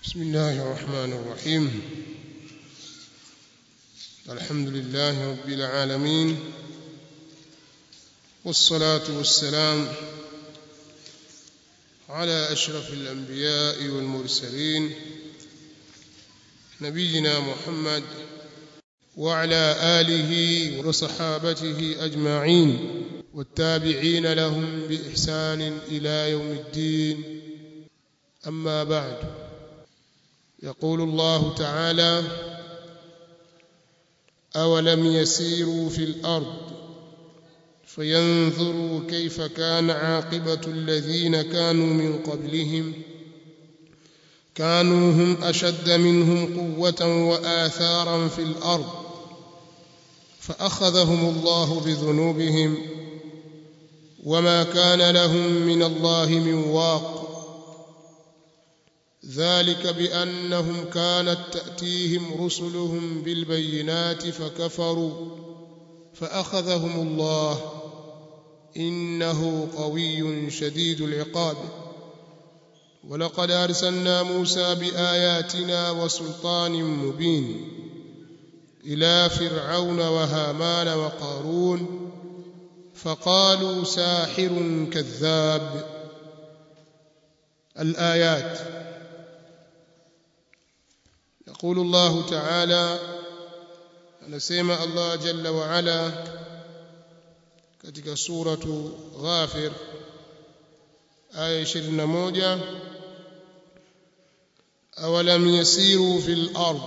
بسم الله الرحمن الرحيم الحمد لله رب العالمين والصلاة والسلام على أشرف الأنبياء والمرسلين نبينا محمد وعلى آله وصحابته أجمعين والتابعين لهم بإحسان إلى يوم الدين أما بعد يقول الله تعالى أولم يسيروا في الأرض فينظروا كيف كان عاقبة الذين كانوا من قبلهم كانوا هم أشد منهم قوة وآثارا في الأرض فأخذهم الله بذنوبهم وما كان لهم من الله من واق ذلك بأنهم كانت تأتيهم رسلهم بالبينات فكفروا فأخذهم الله إنه قوي شديد العقاب ولقد أرسلنا موسى بآياتنا وسلطان مبين إلى فرعون وهامان وقارون فقالوا ساحر كذاب الآيات يقول الله تعالى anasema Allah jalla wa ala katika suratu Ghafir aya 21 awalam yasiru fil ard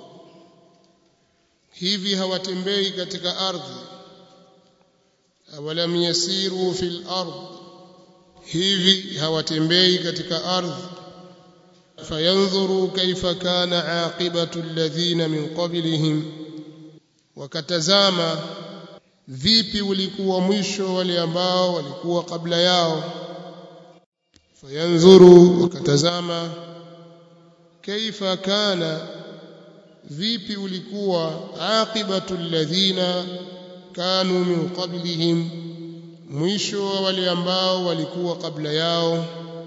hivi hawatembei katika ardhi awalam yasiru fil ard hivi hawatembei katika ardhi fayanzuru kaifa kana aqibatu alladhina min qablihim wakatazama vipi ulikuwa mwisho wale ambao walikuwa kabla yao fayanzuru wakatazama kaifa kana vipi ulikuwa aqibatu alladhina kanu min qablihim mwisho wa wale ambao walikuwa kabla yao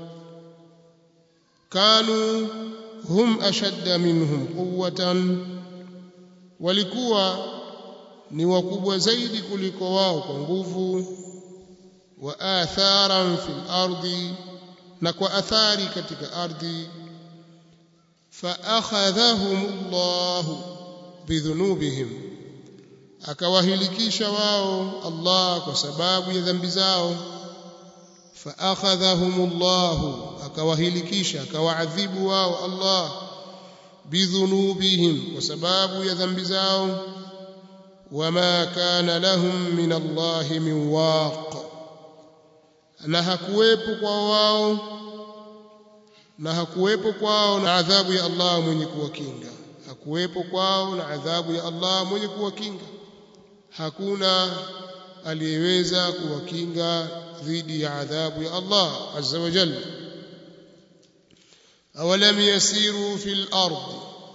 kanu hum ashadda minhum quwwatan walikuwa ni wakubwa zaidi kuliko wao kwa nguvu wa atharan fil ardi na kwa athari katika ardhi fa akhadhahum Allah bidhunubihim akawahilikisha wao Allah kwa sababu ya dhambi zao fa akhadhahum Allah akawahilikisha akawaadhibu wao Allah bidhunubihim kwa sababu ya dhambi zao wama kana lahum min Allah min waq na hakuwepo kwa wao na hakuwepo kwao na adhabu ya Allah mwenye kuwakinga hakuwepo kwao na adhabu ya Allah mwenye kuwakinga hakuna aliyeweza kuwakinga dhidi ya adhabu ya Allah azza wa jalla awalam yasiru fil ard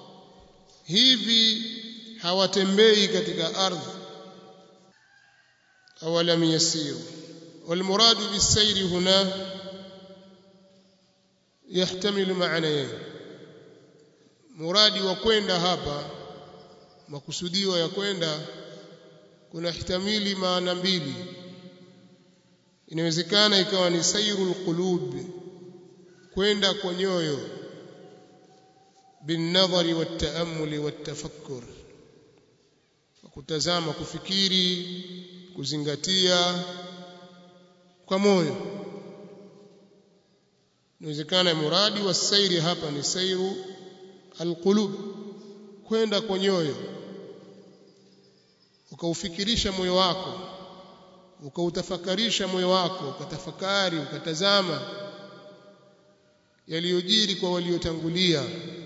hivi hawatembei katika ardhi awalam yasiru والمراد بالسير هنا يحتمل معنيين muradi wa kwenda hapa makusudio ya kwenda kuna hitamili maana mbili inawezekana ikawa ni sairul qulub kwenda kwa nyoyo بالنظر والتأمل والتفكر kutazama kufikiri kuzingatia kwa moyo inawezekana muradi wa sairi hapa ni sairu alqulub kwenda kwa nyoyo ukaufikirisha moyo wako ukautafakarisha moyo wako ukatafakari ukatazama yaliyojiri kwa waliotangulia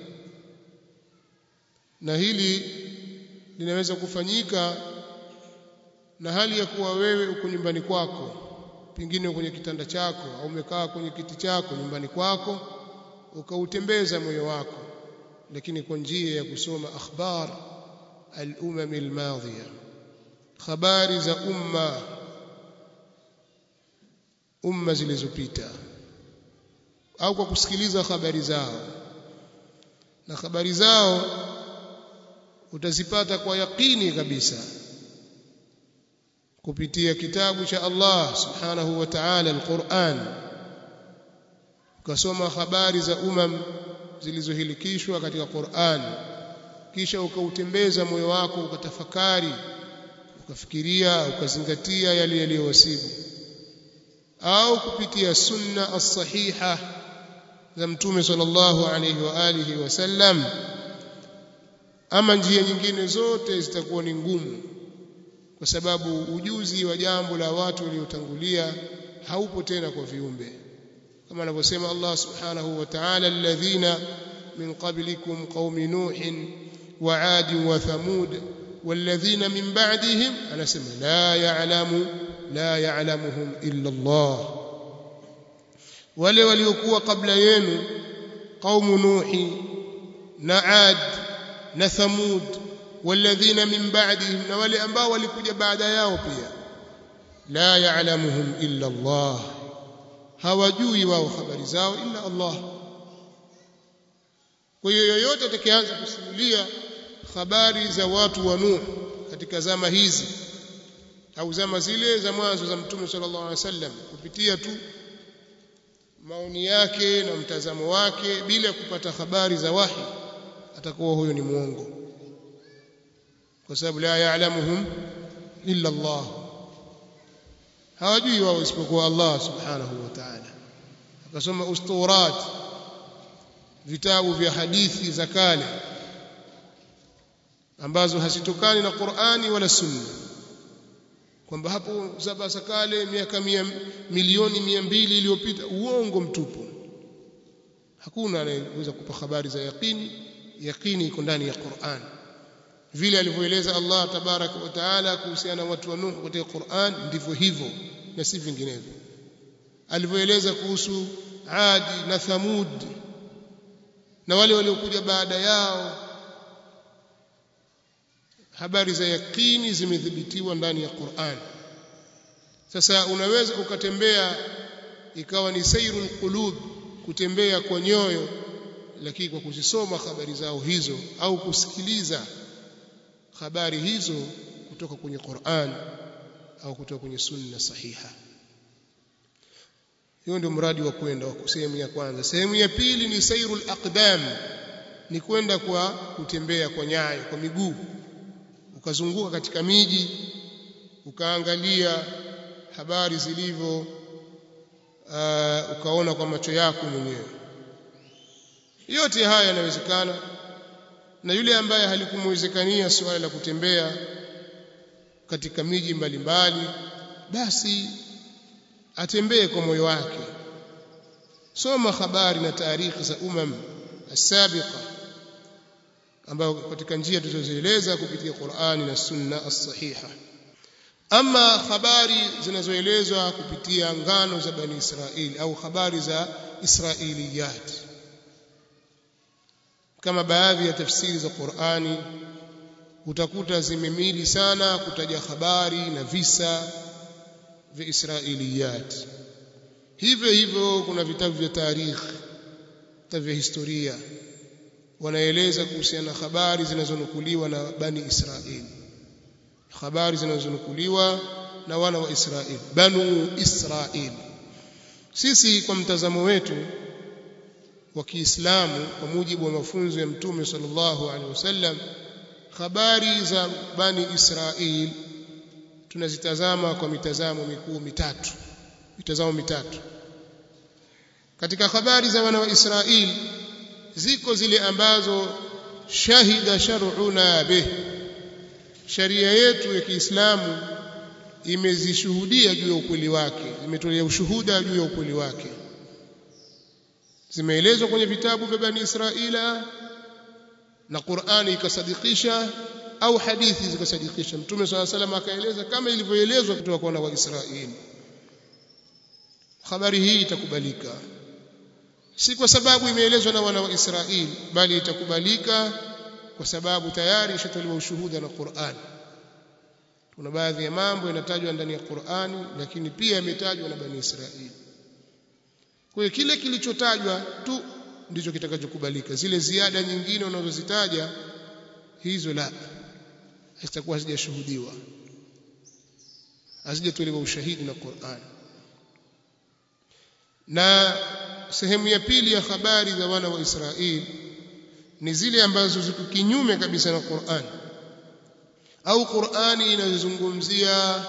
na hili linaweza kufanyika na hali ya kuwa wewe uko nyumbani kwako pengine kwenye kitanda chako au umekaa kwenye kiti chako nyumbani kwako ukautembeza moyo wako lakini kwa njia ya kusoma akhbar al-umam al-madhiya habari za umma umma zilizopita au kwa kusikiliza habari zao na habari zao utazipata kwa yakini kabisa kupitia kitabu cha Allah subhanahu wa ta'ala al-Qur'an ukasoma habari za umam zilizohilikishwa katika Qur'an kisha ukautembeza moyo wako ukatafakari ukafikiria ukazingatia yale yaliyowasibu au kupitia sunna as-sahiha za mtume sallallahu alayhi wa alihi wasallam ama njia nyingine zote zitakuwa ni ngumu kwa sababu ujuzi wa jambo la watu waliotangulia haupo tena kwa viumbe kama anavyosema Allah subhanahu wa ta'ala alladhina min qablikum qaumi nuhin wa 'ad wa thamud والذين من بعدهم أنا سمع لا يعلم لا يعلمهم إلا الله wale waliokuwa kabla yenu qaumu nuhi na ad na thamud walladhina min ba'dihim na wale ambao walikuja baada yao pia la ya'lamuhum illa Allah hawajui wao habari zao illa Allah kwa hiyo yoyote atakayeanza kusimulia habari za watu wa Nuh katika zama hizi au zama zile za mwanzo za Mtume sallallahu alaihi wasallam kupitia tu maoni yake na mtazamo wake bila kupata habari za wahi atakuwa huyo ni muongo kwa sababu la ya'lamuhum illa Allah hawajui wao isipokuwa Allah subhanahu wa ta'ala akasoma usturat vitabu vya hadithi za kale ambazo hazitokani na Qur'ani wala Sunna kwamba hapo zaba za kale miaka mia, milioni mia mbili iliyopita uongo mtupu hakuna anayeweza kupa habari za yaqini yaqini iko ndani ya Qur'an vile alivyoeleza Allah tabaraka wa taala kuhusiana na watu wa Nuh katika Qur'an ndivyo hivyo na si vinginevyo alivyoeleza kuhusu Adi na Thamud na wale waliokuja baada yao habari za yakini zimethibitiwa ndani ya Qur'an sasa unaweza ukatembea ikawa ni sairul qulub kutembea kwa nyoyo lakini kwa kuzisoma habari zao hizo au kusikiliza habari hizo kutoka kwenye Qur'an au kutoka kwenye sunna sahiha hiyo ndio mradi wa kwenda sehemu ya kwanza sehemu ya pili ni sairul aqdam ni kwenda kwa kutembea kwa nyayo kwa miguu ukazunguka katika miji ukaangalia habari zilivyo uh, ukaona kwa macho yako mwenyewe yote haya yanawezekana na yule ambaye halikumwezekania suala la kutembea katika miji mbalimbali basi atembee kwa moyo wake soma habari na taarikhi za umam as-sabiqa ambayo katika njia tulizozieleza kupitia Qur'ani na Sunna as-sahiha ama habari zinazoelezwa kupitia ngano za bani Israili au habari za Israiliyat kama baadhi ya tafsiri za Qur'ani utakuta zimemili sana kutaja habari na visa vya Israiliyat hivyo hivyo kuna vitabu vya tarikh vitabu vya historia wanaeleza kuhusiana na habari zinazonukuliwa na bani Israili habari zinazonukuliwa na wana wa Israili banu Israili sisi kwa mtazamo wetu wa Kiislamu kwa mujibu wa mafunzo ya Mtume sallallahu alaihi wasallam habari za bani Israili tunazitazama kwa mitazamo mikuu mitatu mitazamo mitatu katika habari za wana wa Israili ziko zile ambazo shahida shar'una bih sharia yetu ya Kiislamu imezishuhudia juu ya ukweli wake imetolea ushuhuda juu ya ukweli wake zimeelezwa kwenye vitabu vya bani Israila na Qur'ani ikasadikisha au hadithi zikasadikisha Mtume swalla salam akaeleza kama ilivyoelezwa kutoka kwa wana wa Israeli habari hii itakubalika si kwa sababu imeelezwa na wana wa Israeli bali itakubalika kwa sababu tayari ishatolewa ushuhuda na Qur'an kuna baadhi ya mambo yanatajwa ndani ya Qur'ani lakini pia yametajwa na bani Israeli kwa hiyo kile kilichotajwa tu ndicho kitakachokubalika zile ziada nyingine unazozitaja hizo la zitakuwa hazijashuhudiwa hazijatolewa ushahidi na Qur'an na sehemu ya pili ya habari za wana wa Israeli ni zile ambazo ziko kinyume kabisa na Qur'an au Qur'ani inazungumzia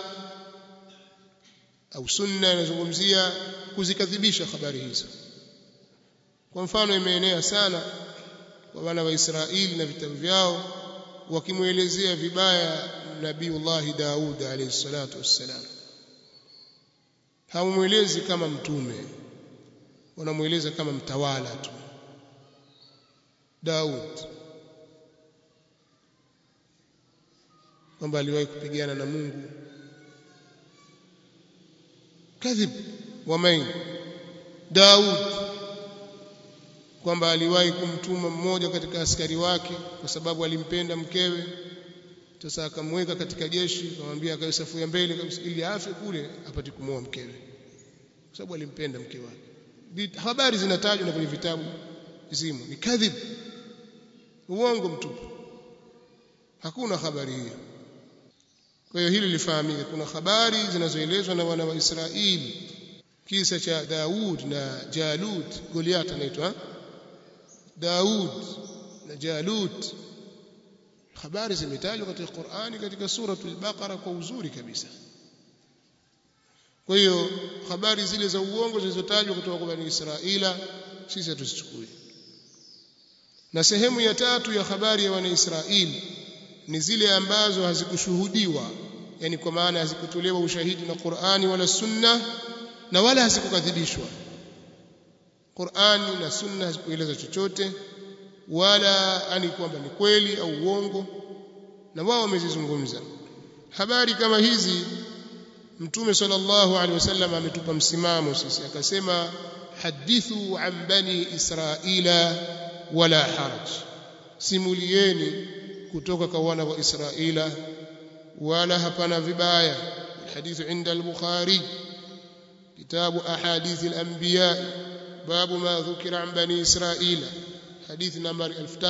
au sunna inazungumzia kuzikadhibisha habari hizo kwa mfano imeenea sana kwa wana wa Israeli na vitabu vyao wakimwelezea vibaya Nabiullahi Daud alayhi salatu wassalam hawamwelezi kama mtume wanamweleza kama mtawala tu Daud kwamba aliwahi kupigana na Mungu kadhib wa main Daud kwamba aliwahi kumtuma mmoja katika askari wake kwa sababu alimpenda mkewe sasa akamweka katika jeshi akamwambia akae safu ya mbele kabisa ili afe kule apate kumuoa mkewe kwa sababu alimpenda mke wake habari zinatajwa na kwenye vitabu zimo ni kadhib uongo mtupu hakuna habari hiyo kwa hiyo hili lifahamike kuna habari zinazoelezwa na wana wa Israeli kisa cha Daud na Jalut Goliath anaitwa Daud na Jalut habari zimetajwa katika Qur'ani katika suratul Baqara kwa uzuri kabisa kwa hiyo habari zile za uongo zilizotajwa kutoka kwa Bani Israila sisi hatuzichukui na sehemu ya tatu ya habari ya wana Israeli ni zile ambazo hazikushuhudiwa yani kwa maana hazikutolewa ushahidi na Qur'ani wala Sunna na wala hazikukadhibishwa Qur'ani na Sunna hazikueleza chochote wala ani kwamba ni kweli au uongo na wao wamezizungumza habari kama hizi Mtume sallallahu alaihi wasallam ametupa msimamo sisi akasema hadithu an bani israila wala haraj simulieni kutoka kwa wana wa Israila wala hapana vibaya الحديث عند البخاري كتاب أحاديث الأنبياء باب ما ذكر عن بني إسرائيل حديث نمبر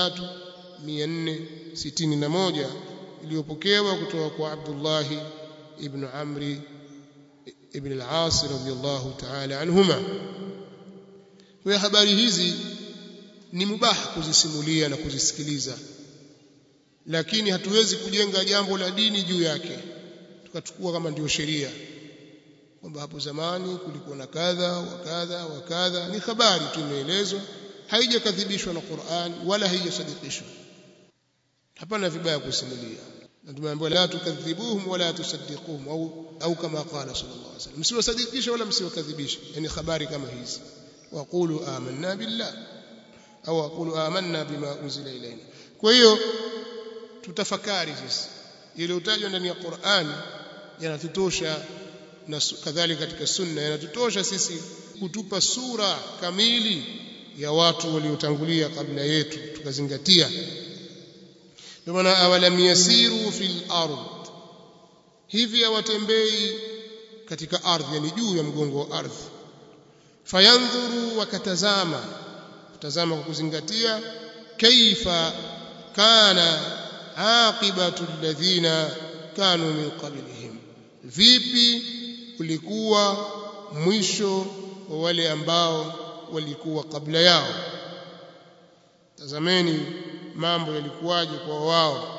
3461 iliyopokewa kutoka kwa Abdullah ibn Amri ibn al-As radiyallahu ta'ala anhuma kwa habari hizi ni mubaha kuzisimulia na kuzisikiliza lakini hatuwezi kujenga jambo la dini juu yake tukachukua kama ndio sheria kwamba hapo zamani kulikuwa na kadha wa kadha wa kadha ni habari tu imeelezwa haijakadhibishwa na Qur'an wala haijasadikishwa hapana vibaya kusimulia na tumeambiwa la tukadhibuhum wala tusaddiquhum au au kama qala sallallahu alaihi wasallam msiwasadikisha wala msiwakadhibisha yani habari kama hizi waqulu amanna billah au waqulu amanna bima unzila ilaina kwa hiyo tutafakari sisi yaliyotajwa ndani ya Qur'an yanatutosha na kadhalika katika sunna yanatutosha sisi kutupa sura kamili ya watu waliotangulia kabla yetu tukazingatia ndio maana awalam yasiru fil ard hivi hawatembei katika ardhi yani juu ya mgongo wa ardhi fayandhuru wakatazama kutazama kwa kuzingatia kaifa kana aqibatu alladhina kanu min qablihim vipi ulikuwa mwisho wa wale ambao walikuwa kabla yao tazameni mambo yalikuwaje kwa wao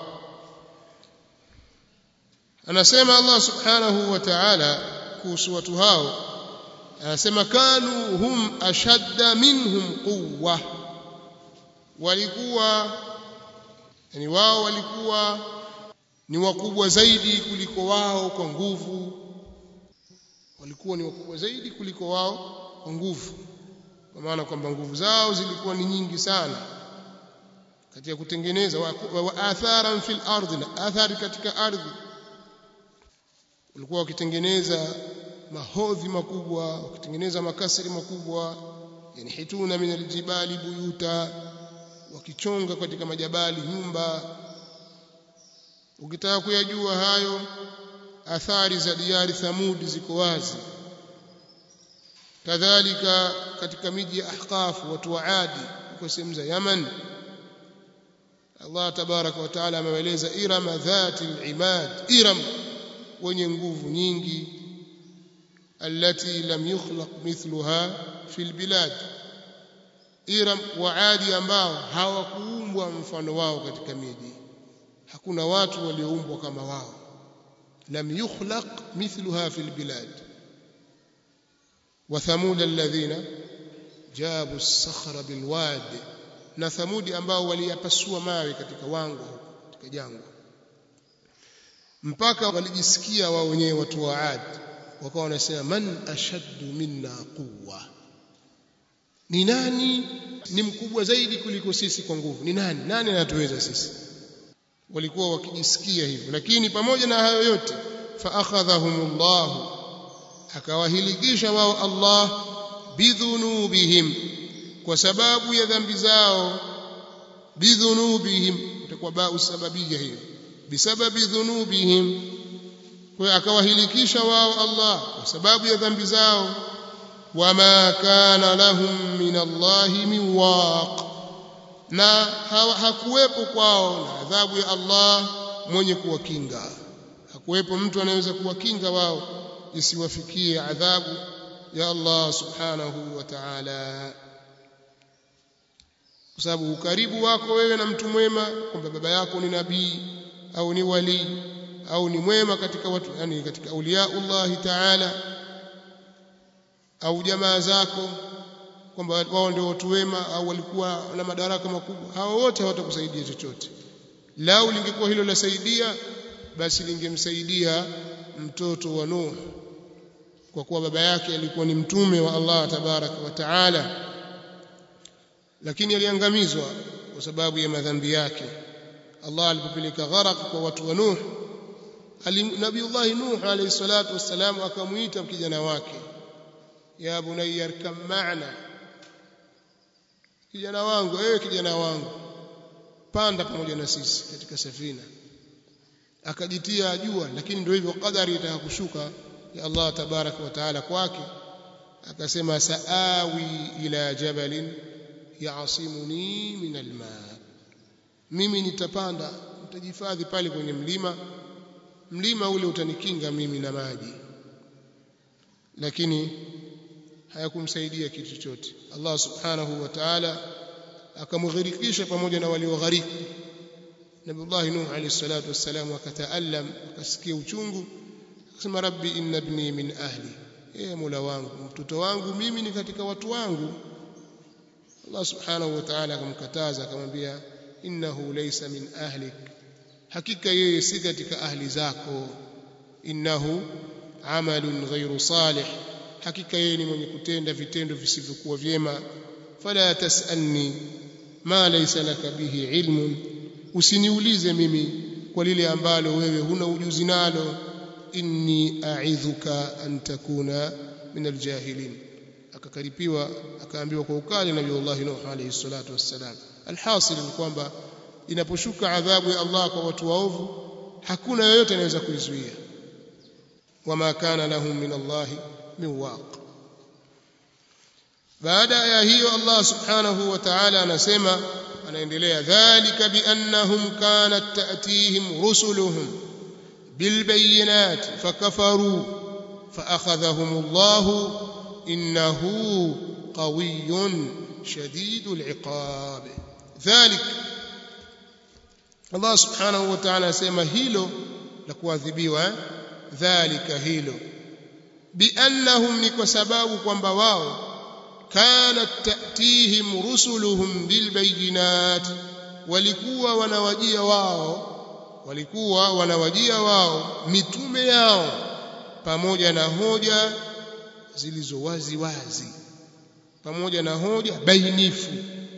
anasema Allah subhanahu wa ta'ala kuhusu watu hao anasema kanu hum ashadda minhum quwwa walikuwa yani wao walikuwa ni wakubwa zaidi kuliko wao kwa nguvu walikuwa ni wakubwa zaidi kuliko wao kwa nguvu kwa maana kwamba nguvu zao zilikuwa ni nyingi sana katika kutengeneza wa, wa, wa atharan fil ardi na athari katika ardhi walikuwa wakitengeneza mahodhi makubwa wakitengeneza makasri makubwa yani hituna min aljibali buyuta wakichonga katika majabali nyumba ukitaka kuyajua hayo athari za diari thamudi ziko wazi kadhalika katika miji ya ahqaf watu wa adi kwa sehemu za yaman Allah tabaraka wa taala ameeleza irama dhati al-imad iram wenye nguvu nyingi التي لم يخلق مثلها في البلاد Iram wa Adi ambao hawakuumbwa mfano wao katika miji hakuna watu walioumbwa kama wao lam yukhlaq mithluha fil bilad wa thamud alladhina jabu as-sakhra bil wadi na thamudi ambao waliyapasua mawe katika wango katika jangwa mpaka walijisikia wao wenyewe watu wa Adi wakawa wanasema man ashaddu minna quwwa ni nani ni mkubwa zaidi kuliko sisi kwa nguvu ni nani nani anatuweza sisi walikuwa wakijisikia hivyo lakini pamoja na hayo yote fa akhadhahumullah akawahilikisha wao Allah bidhunubihim kwa sababu ya dhambi zao bidhunubihim itakuwa bau sababia hiyo bisababi dhunubihim kwa akawahilikisha wao Allah kwa sababu ya dhambi zao wama kana lahum min Allah min waq na hakuwepo kwao na adhabu ya Allah mwenye kuwakinga hakuwepo mtu anayeweza kuwakinga wao isiwafikie adhabu ya Allah subhanahu wa ta'ala kwa sababu ukaribu wako wewe na mtu mwema kwamba baba yako ni nabii au ni wali au ni mwema katika watu yani katika auliaullah ta'ala au jamaa zako kwamba wao ndio watu wema au walikuwa na madaraka makubwa hao wote hawatakusaidia chochote lau lingekuwa hilo lasaidia basi lingemsaidia mtoto wa Nuh kwa kuwa baba yake alikuwa ni mtume wa Allah tabaraka wa taala lakini aliangamizwa kwa sababu ya madhambi yake Allah alipopeleka gharaq kwa watu wa Nuh Nabiullah Nuh alayhi salatu wassalam akamuita kijana wake ya bunayya arkam ma'na kijana wangu wewe kijana wangu panda pamoja na sisi katika safina akajitia jua lakini ndio hivyo kadari itakakushuka ya Allah tabaraka wa taala kwake akasema saawi ila jabalin yaasimuni min alma mimi nitapanda nitajihifadhi pale kwenye mlima mlima ule utanikinga mimi na maji lakini hayakumsaidia kitu chochote Allah subhanahu wa ta'ala akamghirikisha pamoja na walioghariki Nabiullah Nuh alayhi salatu wassalam akataallam akasikia uchungu akasema rabbi inna ibni min ahli ee mola wangu mtoto wangu mimi ni katika watu wangu Allah subhanahu wa ta'ala akamkataza akamwambia innahu laysa min ahlik hakika yeye si katika ahli zako innahu amalun ghairu salih hakika yeye ni mwenye kutenda vitendo visivyokuwa vyema fala tasalni ma laysa laka bihi ilmun usiniulize mimi kwa lile ambalo wewe huna ujuzi nalo inni a'idhuka an takuna min aljahilin akakaripiwa akaambiwa kwa ukali na Allah Nuh alayhi salatu wassalam alhasil ni kwamba inaposhuka adhabu ya Allah kwa watu waovu hakuna yoyote anaweza kuizuia wama kana lahum min Allah min waq baada ya hiyo Allah subhanahu wa ta'ala anasema anaendelea dhalika biannahum kanat ta'tihim rusuluhum bilbayinat fakafaru فأخذهم الله إنه قوي شديد العقاب ذلك Allah subhanahu wa ta'ala asema hilo la kuadhibiwa dhalika hilo biannahum ni kwa sababu kwamba wao kanat ta'tihim rusuluhum bilbayinat walikuwa wanawajia wao walikuwa wanawajia wao mitume yao pamoja na hoja zilizo wazi wazi pamoja na hoja bainifu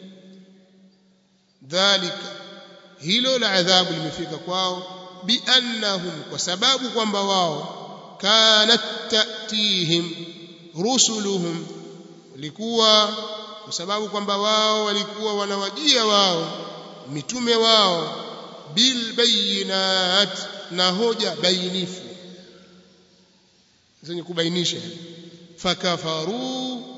dhalika hilo la adhabu limefika kwao biannahum kwa sababu kwamba wao kanat ta'tihim rusuluhum walikuwa kwa sababu kwamba wao walikuwa wanawajia wao mitume wao bil bayinat na hoja bainifu zenye kubainisha fakafaru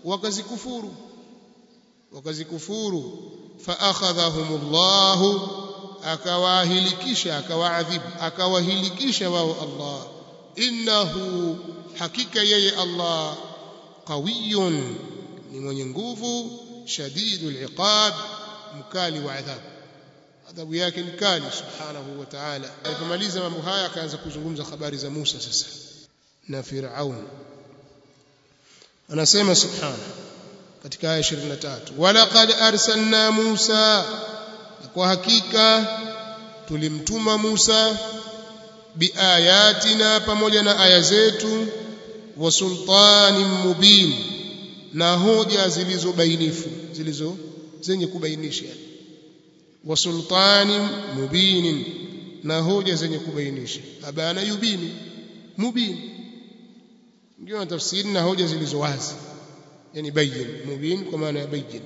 wakazikufuru wakazikufuru faakhadhahumullahu akawahilikisha akawaadhibu akawahilikisha wao Allah innahu hakika yeye Allah qawiyun ni mwenye nguvu shadidul iqab mkali wa adhabu adhabu yake ni kali subhanahu wa ta'ala alipomaliza mambo haya akaanza kuzungumza habari za Musa sasa na Firaun anasema subhanahu katika aya 23 walaqad arsalna Musa kwa hakika tulimtuma Musa biayatina pamoja na aya zetu wa sultanin mubin na hoja zilizobainifu zilizo zenye kubainisha wa sultanin mubinin na hoja zenye kubainisha abana yubini mubin ndio tafsiri na hoja zilizo wazi yani bayin mubin kwa maana ya bayin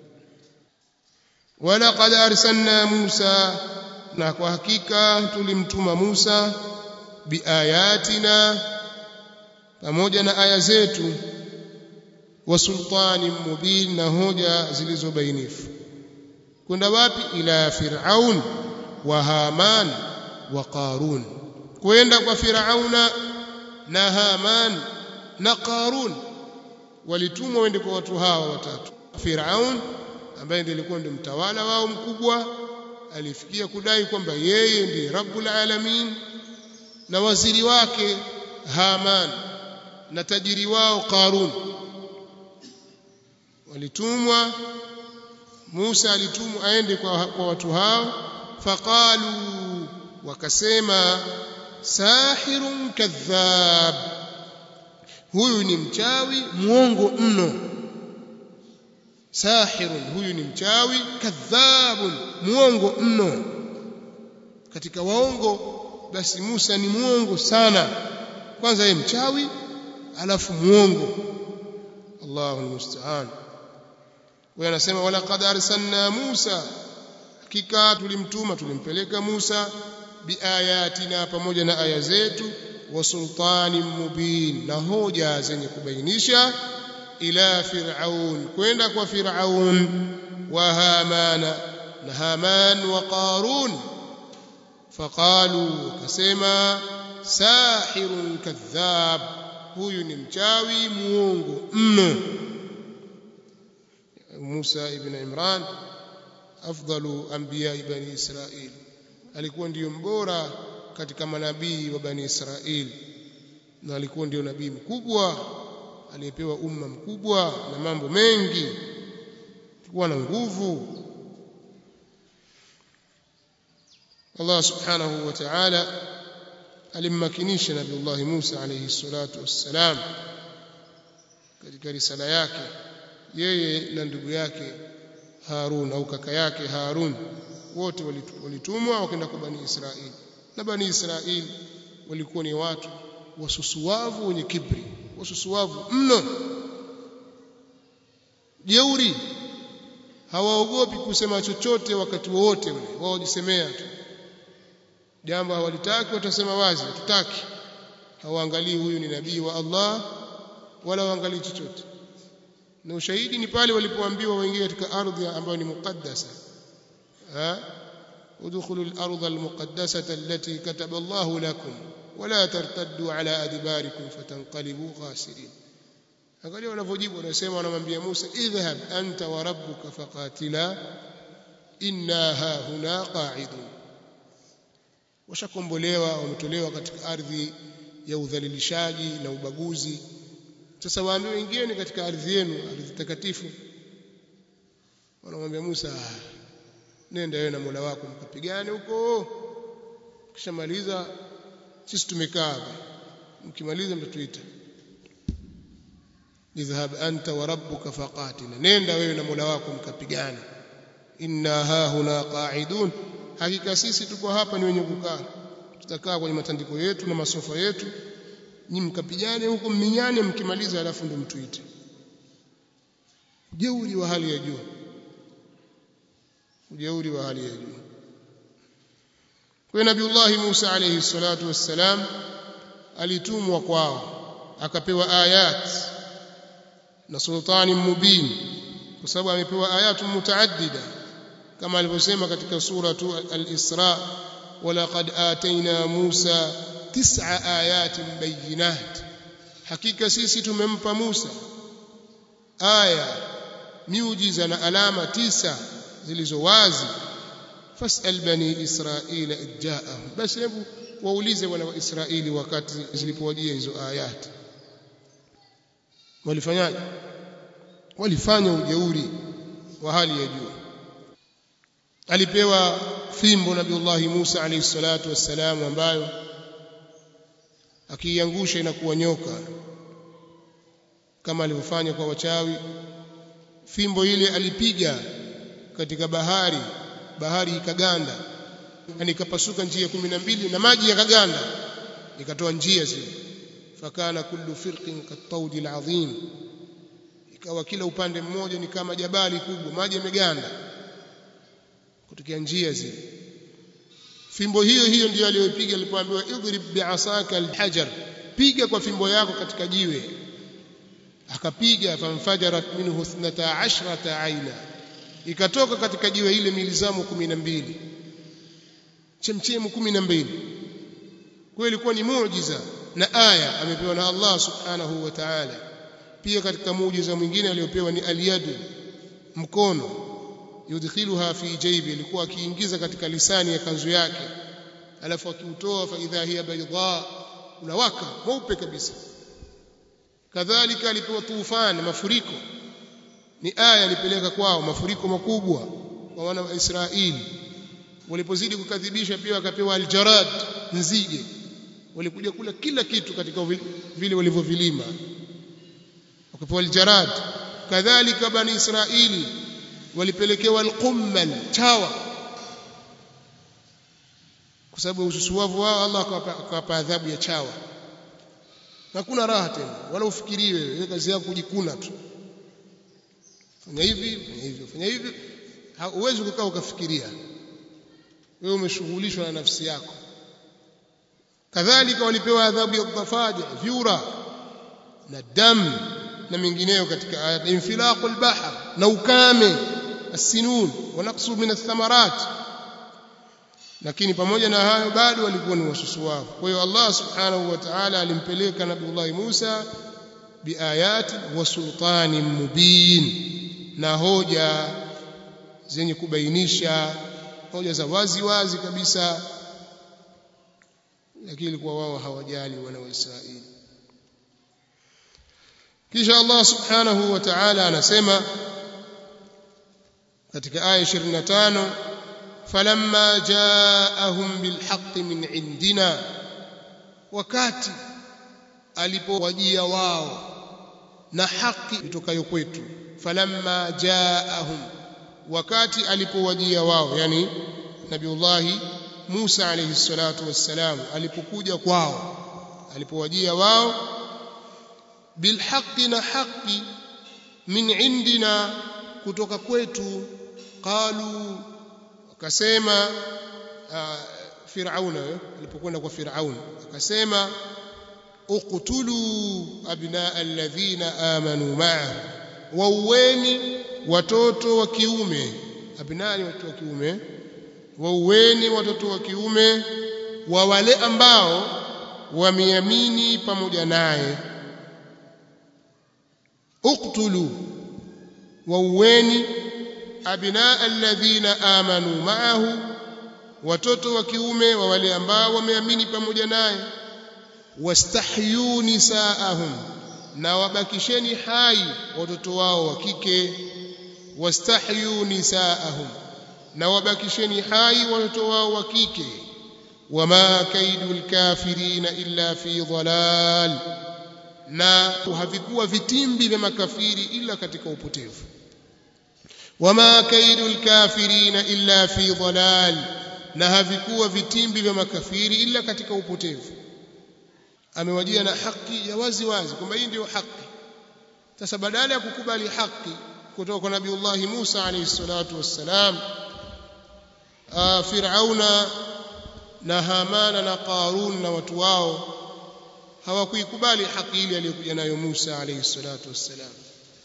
walaqad arsalna Musa na kwa hakika tulimtuma Musa biayatina pamoja na aya zetu wa sultani mubin na hoja zilizobainifu kwenda wapi ila fir'aun wa haman wa qarun kwenda kwa fir'auna na haman na qarun walitumwa wende kwa watu hawa watatu fir'aun ambaye ndiye alikuwa ndio mtawala wao mkubwa alifikia kudai kwamba yeye ndiye rabbul alamin na waziri wake Haman na tajiri wao Qarun walitumwa Musa alitumwa aende kwa, kwa watu hao faqalu wakasema sahirun kadhab huyu ni mchawi muongo mno sahirun huyu ni mchawi kadhabun muongo mno katika waongo basi Musa ni muongo sana kwanza yeye mchawi alafu muongo Allahu almusta'an wewe anasema wala qad arsalna Musa hakika tulimtuma tulimpeleka Musa biayatina pamoja na aya zetu wa sultanin mubin na hoja zenye kubainisha ila fir'aun kwenda kwa fir'aun wa hamana na haman wa qarun faqalu kasema sahirun kadhab huyu ni mchawi muongo mno Musa ibn Imran afdalu anbiya bani Israil alikuwa ndiyo mbora katika manabii wa bani Israil na alikuwa ndiyo nabii mkubwa aliyepewa umma mkubwa na mambo mengi alikuwa na nguvu Allah subhanahu wa ta'ala alimmakinisha nabiullah Musa alayhi salatu wassalam katika risala yake yeye na ndugu yake Harun au kaka yake Harun wote walitumwa wakaenda kwa bani Israili na bani Israili walikuwa ni watu wasusuwavu wenye kibri wasusuwavu mno jeuri hawaogopi kusema chochote wakati wowote ule wao jisemea tu jambo hawalitaki watasema wazi hatutaki hawaangalii huyu ni nabii wa Allah wala waangalii chochote na ushahidi ni pale walipoambiwa waingie katika ardhi ambayo ni muqaddasa ha udkhulul ardha almuqaddasata allati kataba Allah lakum wala tartaddu ala adbarikum fatanqalibu khasirin angalia wanavyojibu wanasema wanamwambia Musa idhhab anta wa rabbuka faqatila inna ha huna qa'idun washakombolewa wametolewa katika ardhi ya udhalilishaji na ubaguzi sasa waambiwe ingieni katika ardhi yenu ardhi takatifu wanamwambia Musa nenda wewe na Mola wako mkapigane huko kishamaliza sisi tumekaa hapa mkimaliza mtatuita idhhab anta wa rabbuka faqatina nenda wewe na Mola wako mkapigane inna ha huna qa'idun hakika sisi tuko hapa ni wenye kukaa tutakaa kwenye matandiko yetu na masofa yetu nyi mkapigane huko mminyane mkimaliza alafu ndo mtuite ujeuri wa hali ya juu ujeuri wa hali ya juu kwa nabiullahi Musa alayhi salatu wassalam alitumwa kwao akapewa ayat na sultani mubin kwa sababu amepewa ayatu mutaaddida kama alivyosema katika suratu al-Isra walaqad atayna Musa tis'a ayatin bayyinat hakika sisi tumempa Musa aya miujiza na alama tisa zilizo wazi fasal bani israila idjaahum basi hebu waulize wana wa Israeli wakati zilipowajia hizo ayati walifanyaje walifanya ujeuri wa hali ya juu alipewa fimbo nabiullahi Musa alayhi salatu wassalam ambayo akiiangusha inakuwa nyoka kama alivyofanya kwa wachawi fimbo ile alipiga katika bahari bahari ikaganda yani ikapasuka njia kumi na mbili na maji yakaganda ikatoa njia zile fakana kullu firqin katawdi alazim ikawa kila upande mmoja ni kama jabali kubwa maji yameganda kutokea njia zile fimbo hiyo hiyo ndiyo aliyopiga alipoambiwa idrib bi'asaka alhajar piga kwa fimbo yako katika jiwe akapiga famfajarat minhu 12 aina ikatoka katika jiwe ile milizamu 12 chemchemu 12 kwa ilikuwa ni muujiza na aya amepewa na Allah subhanahu wa ta'ala pia katika muujiza mwingine aliyopewa ni aliyadu mkono yudkhiluha fi jaybi alikuwa akiingiza katika lisani ya kanzu yake alafu akiutoa fa idha hiya bayda unawaka mweupe kabisa kadhalika alipewa tufani mafuriko ni aya alipeleka kwao mafuriko makubwa kwa wana wa Israeli walipozidi kukadhibisha pia wakapewa aljarad nzige walikuja kula kila kitu katika vile walivyovilima wakapewa aljarad kadhalika bani Israeli walipelekewa alqummal chawa kwa sababu ususuwavu wao Allah akawapa adhabu ya chawa hakuna raha tena wala ufikiriwe wewe kazi yako kujikuna tu fanya hivi fanya hivi fanya hivi huwezi kukaa ukafikiria wewe umeshughulishwa na nafsi yako kadhalika walipewa adhabu ya dhafaja vyura na damu na mengineyo katika aya infilaqul bahr na ukame asinun wa naqsu min athamarat lakini pamoja na hayo bado walikuwa ni wasusuwavu kwa hiyo Allah subhanahu wa ta'ala alimpeleka nabiullah Musa biayati wa sultani mubin na hoja zenye kubainisha hoja za wazi wazi kabisa lakini ilikuwa wao hawajali wana wa Israeli kisha Allah subhanahu wa ta'ala anasema katika aya 25 falamma jaahum bilhaqqi min indina wakati alipowajia wao na haki itokayo kwetu falamma jaahum wakati alipowajia wao yani nabiullahi Musa alayhi salatu wassalam alipokuja kwao alipowajia wao bilhaqqi na haqi min indina kutoka kwetu qalu akasema Firauna alipokwenda kwa Firaun akasema uqtulu abnaa alladhina amanu ma'a waueni watoto wa kiume abnaa ni watoto wa kiume waueni watoto wa kiume wa wale ambao wameamini pamoja naye uqtulu waueni abnaa alladhina amanu ma'ahu watoto wa kiume wa wale ambao wameamini pamoja naye wastahyu nisaahum na wabakisheni hai watoto wao wa kike wastahyu nisaahum na wabakisheni hai watoto wao wa kike wama kaidul kafirina illa fi dhalal na havikuwa vitimbi vya makafiri ila katika upotevu wama kaidul kafirina illa fi dhalal na havikuwa vitimbi vya makafiri ila katika upotevu amewajia na haki ya wazi wazi kwamba hii ndio haki sasa badala ya kukubali haki kutoka kwa nabiiullah Musa alayhi salatu wassalam Firauna na Hamana na Qarun na watu wao hawakuikubali haki ile aliyokuja nayo Musa alayhi salatu wassalam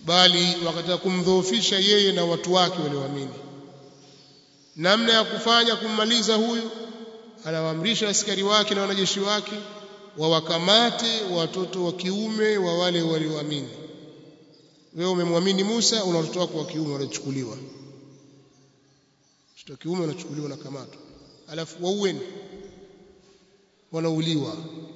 bali wakataka kumdhoofisha yeye na watu wake walioamini namna ya kufanya kummaliza huyu anawaamrisha askari wake na wanajeshi wake wawakamate watoto wa kiume wa wale walioamini wewe umemwamini Musa una watoto wako wa kiume wanachukuliwa watoto wa kiume wanachukuliwa na kamato alafu waueni wanauliwa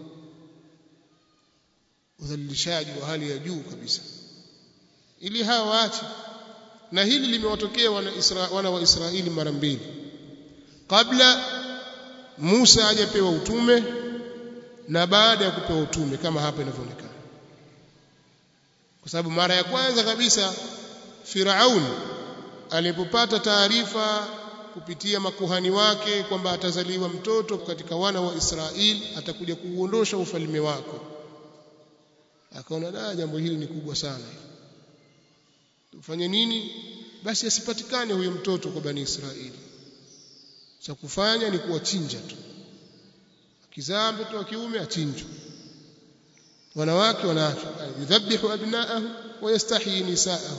udhalilishaji wa hali ya juu kabisa ili hawa waache na hili limewatokea wana, Isra, wana wa Israeli mara mbili kabla Musa hajapewa utume na baada ya kupewa utume kama hapa inavyoonekana kwa sababu mara ya kwanza kabisa Firaun alipopata taarifa kupitia makuhani wake kwamba atazaliwa mtoto katika wana wa Israeli atakuja kuuondosha ufalme wako akaona da jambo hili ni kubwa sana tufanye nini basi asipatikane huyo mtoto kwa bani Israeli cha kufanya ni kuwachinja tu akizaa mtoto wa kiume achinjwe wanawake wanaachwa yudhabihu abnaahu wa yastahyi nisaahu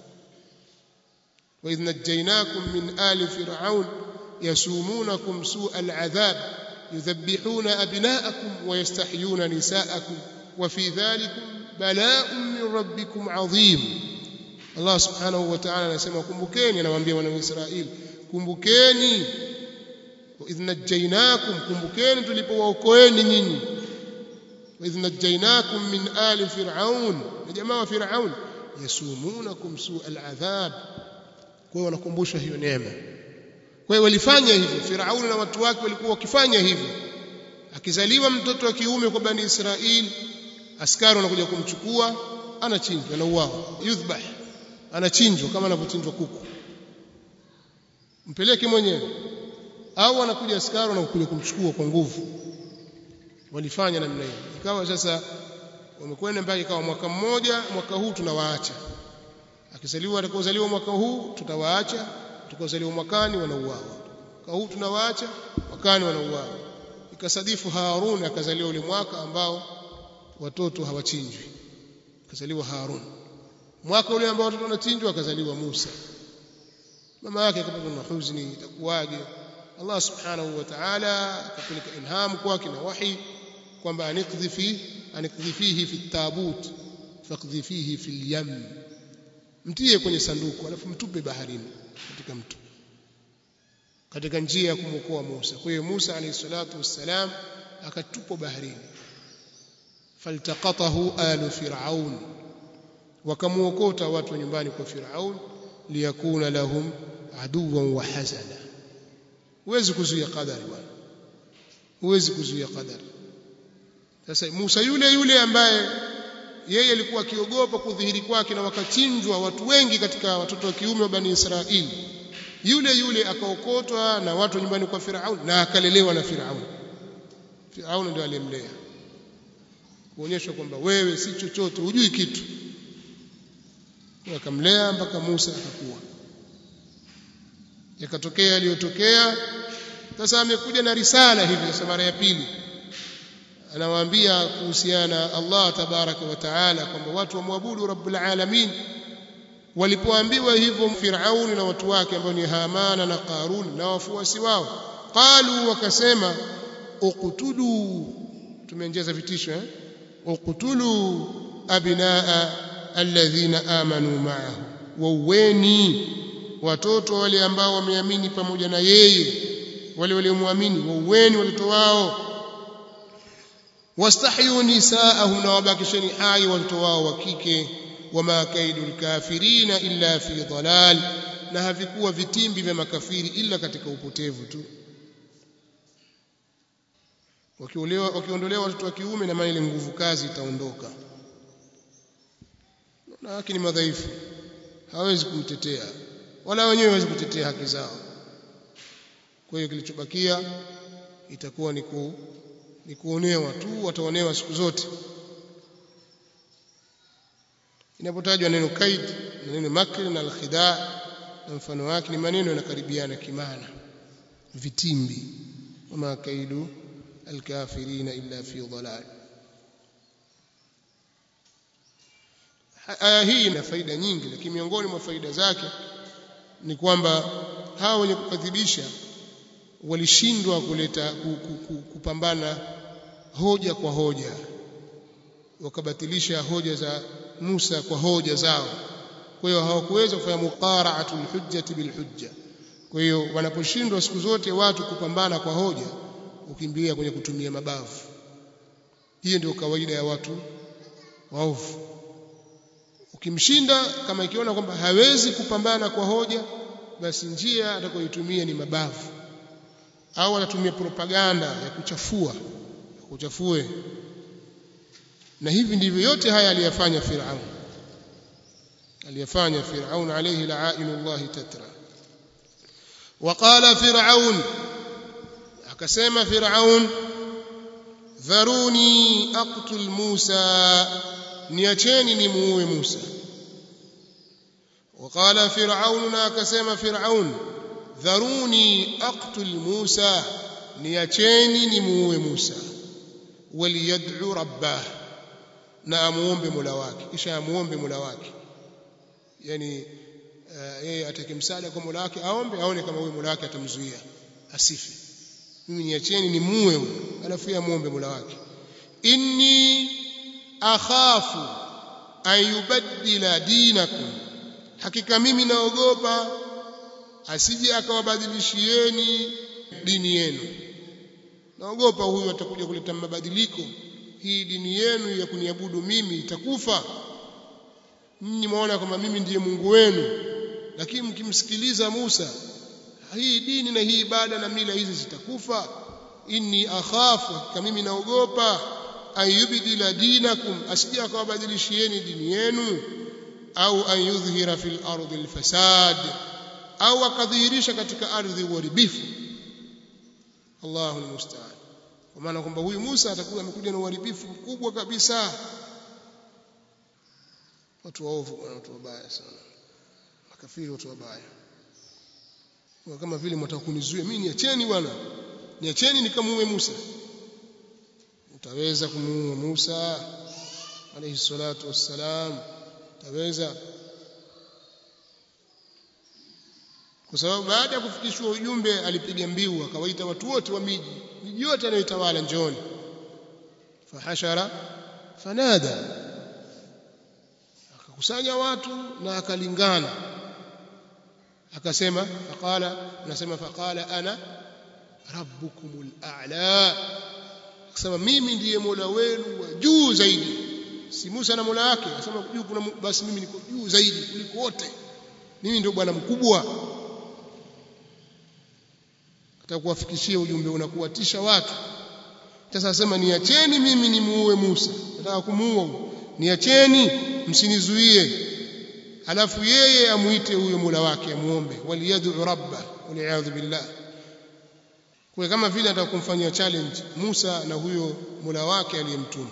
وإذ نجيناكم من آل فرعون يسومونكم سوء العذاب يذبحون أبناءكم ويستحيون نساءكم وفي ذلكم بلاء من ربكم عظيم الله سبحانه وتعالى anasema kumbukeni anawaambia wana wa Israeli kumbukeni وإذ نجيناكم kumbukeni tulipowaokoeni nyinyi وإذ نجيناكم من آل فرعون يا جماعة فرعون يسومونكم سوء العذاب kwa hiyo wanakumbusha hiyo neema kwa hiyo walifanya hivyo Firauni na watu wake walikuwa wakifanya hivyo akizaliwa mtoto wa kiume kwa bani Israeli askari wanakuja kumchukua anachinjwa anauawa yudhbah anachinjwa kama anavyochinjwa kuku mpeleke mwenyewe au anakuja askari wanakuja kumchukua kwa nguvu walifanya namna hiyo ikawa sasa wamekwenda mpaka ikawa mwaka mmoja mwaka huu tunawaacha akizaliwa atakaozaliwa mwaka huu tutawaacha atakaozaliwa mwakani wanauawa mwaka huu tunawaacha mwakani wanauawa ikasadifu Harun akazaliwa ule mwaka ambao watoto hawachinjwi akazaliwa Harun mwaka ule ambao watoto wanachinjwa akazaliwa Musa mama yake akapata na huzuni itakuwaje Allah subhanahu wa ta'ala akapeleka ilhamu kwake na wahi kwamba anikdhi fi anikdhi fihi fi tabut faqdhi fihi fi al-yam mtie kwenye sanduku alafu mtupe baharini katika mto katika njia ya kumwokoa Musa kwa hiyo Musa alayhi salatu wassalam akatupwa baharini faltaqatahu alu fir'aun wakamuokota watu nyumbani kwa Firaun liyakuna lahum aduwan wa hazana huwezi kuzuia qadari bwana huwezi kuzuia qadari sasa Musa yule yule ambaye yeye alikuwa akiogopa kudhihiri kwake na wakachinjwa watu wengi katika watoto wa kiume wa bani Israeli yule yule akaokotwa na watu nyumbani kwa Firaun na akalelewa na Firaun Firaun ndio aliyemlea kuonyesha kwamba wewe si chochote hujui kitu akamlea mpaka Musa akakuwa yakatokea yaliyotokea sasa amekuja na risala hivi sasa mara ya pili anawaambia kuhusiana Allah tabaraka wa taala kwamba watu wamwabudu rabbul alamin walipoambiwa hivyo Firauni na watu wake ambao ni Hamana na Qarun na wafuasi wao qalu wakasema uqtulu tumeongeza vitisho eh uqtulu abinaa alladhina amanu ma'ahu wauweni watoto wale ambao wameamini pamoja na yeye wale waliomwamini wauweni watoto wao wastahyu nisaahum na wabakisheni hai watoto wao wa kike wama kaidu lkafirina illa fi dalal na havikuwa vitimbi vya makafiri ila katika upotevu tu wakiondolewa wakiondolewa watoto wa kiume na maana ile nguvu kazi itaondoka na haki ni madhaifu hawezi kumtetea wala wenyewe hawezi kutetea haki zao kwa hiyo kilichobakia itakuwa ni ku, ni kuonewa tu wataonewa siku zote inapotajwa neno kaid na neno makr na alkhida na mfano wake ni maneno yanakaribiana kimaana vitimbi wama kaidu alkafirina illa fi dhalal aya hii ina faida nyingi lakini miongoni mwa faida zake ni kwamba hawa wenye kukadhibisha walishindwa kuleta kupambana hoja kwa hoja wakabatilisha hoja za Musa kwa hoja zao kwa hiyo hawakuweza kufanya muqara'atul hujjati bil hujja kwa hiyo wanaposhindwa siku zote watu kupambana kwa hoja ukimbilia kwenye kutumia mabavu hiyo ndio kawaida ya watu waovu ukimshinda kama ikiona kwamba hawezi kupambana kwa hoja basi njia atakayoitumia ni mabavu au anatumia propaganda ya kuchafua ya kuchafue na hivi ndivyo yote haya aliyafanya Firaun aliyafanya Firaun alayhi la'inullah tatra وقال فرعون akasema Firaun dharuni aqtul Musa niacheni nimuue Musa وقال فرعون akasema Firaun dharuni aqtul Musa niacheni nimuue Musa waliyad'u rabbah na amuombe Mola wake kisha amuombe Mola wake yani yeye uh, atake msaada kwa Mola wake aombe aone kama huyo Mola wake atamzuia asife mimi niacheni nimuue huyo alafu yeye amuombe Mola wake inni akhafu an yubaddila dinakum hakika mimi naogopa asije akawabadilishieni dini yenu naogopa huyu atakuja kuleta mabadiliko hii dini yenu ya kuniabudu mimi itakufa ninyi mwaona kwamba mimi ndiye Mungu wenu lakini mkimsikiliza Musa hii dini na hii ibada na mila hizi zitakufa inni akhafu kama mimi naogopa ayubdila dinakum asije akawabadilishieni dini yenu au an yudhhira fil ardi alfasad au akadhihirisha katika ardhi uharibifu Allahu almusta'an kwa maana kwamba huyu Musa atakuwa amekuja na uharibifu mkubwa kabisa watu waovu watu wabaya sana makafiri watu wabaya kwa kama vile mtaka kunizuia mimi niacheni bwana niacheni nikamuue Musa utaweza kumuua Musa alayhi salatu wassalam utaweza kwa sababu baada ya kufikishwa ujumbe alipiga mbiu akawaita watu wote wa miji miji yote anayotawala njooni fahashara fanada akakusanya watu na akalingana akasema faqala anasema faqala ana rabbukumul a'la akasema mimi ndiye mola wenu wa juu zaidi si Musa na mola wake akasema juu kuna basi mimi niko juu zaidi kuliko wote mimi ndio bwana mkubwa atakuwafikishia ujumbe unakuwatisha watu sasa asema niacheni mimi nimuue Musa nataka kumuua niacheni msinizuie alafu yeye amuite huyo Mola wake amuombe waliyad'u rabba waliyadhu billah kwa kama vile anataka kumfanyia challenge Musa na huyo Mola wake aliyemtuma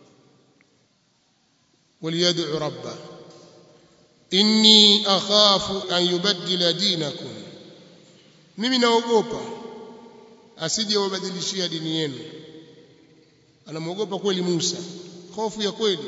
waliyad'u rabba inni akhafu an yubaddila dinakum mimi naogopa asije wabadilishia dini yenu anamwogopa kweli Musa hofu ya kweli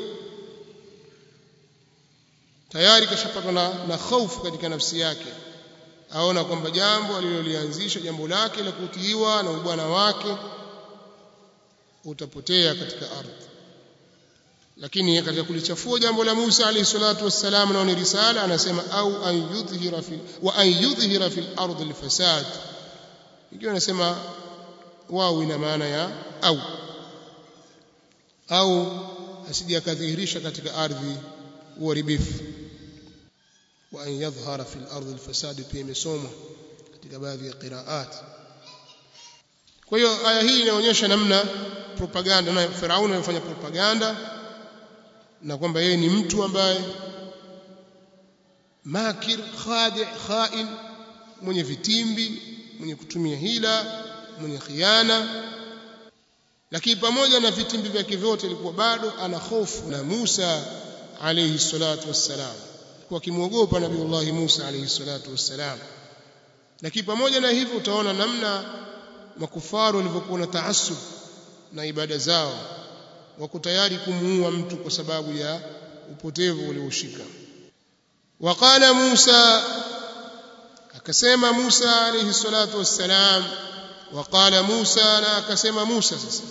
tayari kashapatwa na, na hofu katika nafsi yake aona kwamba jambo alilolianzisha jambo lake la kutiiwa na ubwana wake utapotea katika ardhi lakini katika kulichafua jambo la Musa alayhi salatu wassalam na ni risala anasema au an yudhhira fi wa an yudhhira fil ardi alfasad ikiwa anasema wao ina maana ya au au asije akadhihirisha katika ardhi uharibifu wa an yadhhara fil ardi alfasad pia imesomwa katika baadhi ya qiraat kwa hiyo aya hii inaonyesha namna propaganda na Firauni anafanya propaganda na kwamba yeye ni mtu ambaye makir khadi khain mwenye vitimbi mwenye kutumia hila mwenye khiana lakini pamoja na vitimbi vyake vyote ilikuwa bado ana hofu na Musa alayhi salatu wassalam kwa kimwogopa nabiiullah Musa alayhi salatu wassalam lakini pamoja na hivyo utaona namna makufaru walivyokuwa na taassub na ibada zao wako tayari kumuua mtu kwa sababu ya upotevu ulioshika waqala Musa akasema Musa alayhi salatu wassalam waqala Musa na akasema Musa sasa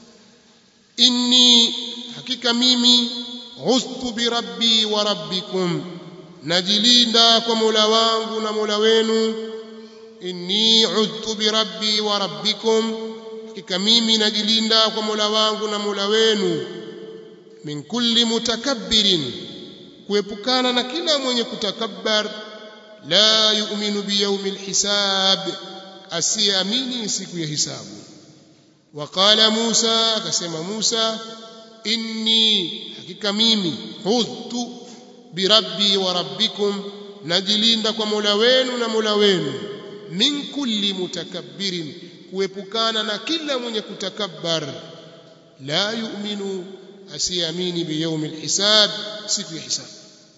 inni hakika mimi ustu bi rabbi wa rabbikum najilinda kwa Mola wangu na Mola wenu inni udtu bi rabbi wa rabbikum hakika mimi najilinda kwa Mola wangu na Mola wenu min kulli mutakabbirin kuepukana na kila mwenye kutakabbar la yu'minu bi yawmil hisab asiamini siku ya hisabu waqala Musa akasema Musa inni hakika mimi udtu bi rabbi wa rabbikum najilinda kwa Mola wenu na Mola wenu min kulli mutakabbirin kuepukana na kila mwenye kutakabbar la yu'minu asiamini biyaumil hisab siku ya hisab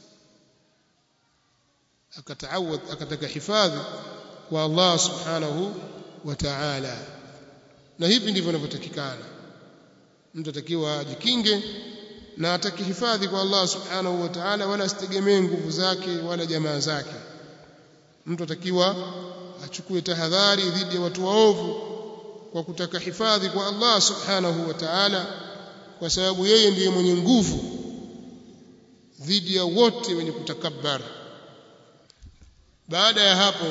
akataawad akataka hifadhi kwa Allah subhanahu wa ta'ala na hivi ndivyo inavyotakikana mtu atakiwa ajikinge na atakihifadhi kwa Allah subhanahu wa ta'ala wala asitegemee nguvu zake wala jamaa zake mtu atakiwa achukue tahadhari dhidi ya watu waovu kwa kutaka hifadhi kwa Allah subhanahu wa ta'ala kwa sababu yeye ndiye mwenye nguvu dhidi ya wote wenye kutakabbar baada ya hapo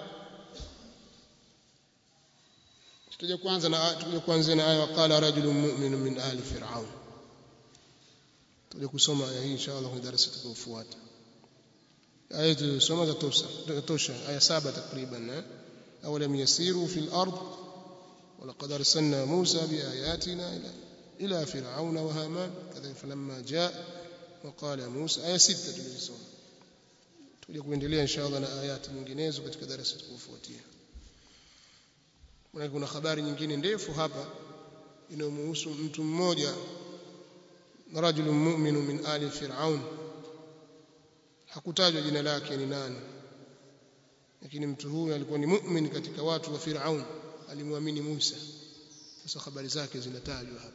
tutaje kwanza na tutaje kwanza na aya waqala rajulun mu'minun min ali fir'aun tutaje kusoma aya hii inshallah kwenye darasa tutakayofuata aya tulisoma zatosha zatosha aya saba takriban eh awalam yasiru fil ard ولقد أرسلنا موسى بآياتنا إلى إلى فرعون وهامان كذلك فلما جاء وقال موسى آية ستة tulisoma tuje kuendelea inshallah na ayati nyinginezo katika darasa tutakayofuatia kuna habari nyingine ndefu hapa inayomhusu mtu mmoja rajulun mu'minu min ali fir'aun hakutajwa jina lake ni nani lakini mtu huyu alikuwa ni mu'min katika watu wa fir'aun alimwamini Musa sasa habari zake zinatajwa hapa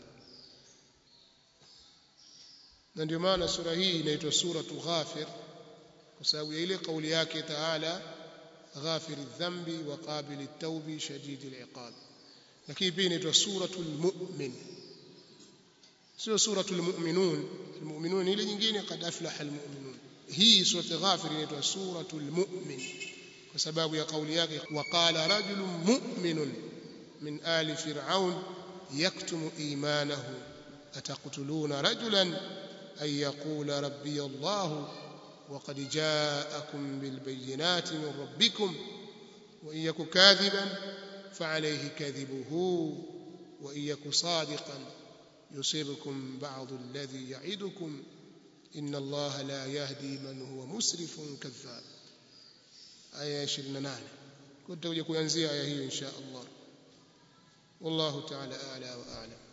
na ndio maana sura hii inaitwa suratu ghafir kwa sababu ya ile kauli yake taala ghafir dhambi wa qabil at-tawbi shadid al-iqab lakini pia inaitwa suratul mu'min sio suratul mu'minun al-mu'minun ile nyingine qad aflaha al-mu'minun hii suratu ghafir inaitwa suratul mu'min kwa sababu ya kauli yake waqala rajulun mu'minun min ali fir'aun yaktumu imanahu ataqtuluna rajulan an yaqula rabbi allah وقد جاءكم بالبينات من ربكم وإن يك كاذبا فعليه كذبه وإن يك صادقا يصيبكم بعض الذي يعدكم إن الله لا يهدي من هو مسرف كذاب aya 28 kwa tutakuja kuanzia aya hiyo insha Allah wallahu ta'ala a'la wa a'lam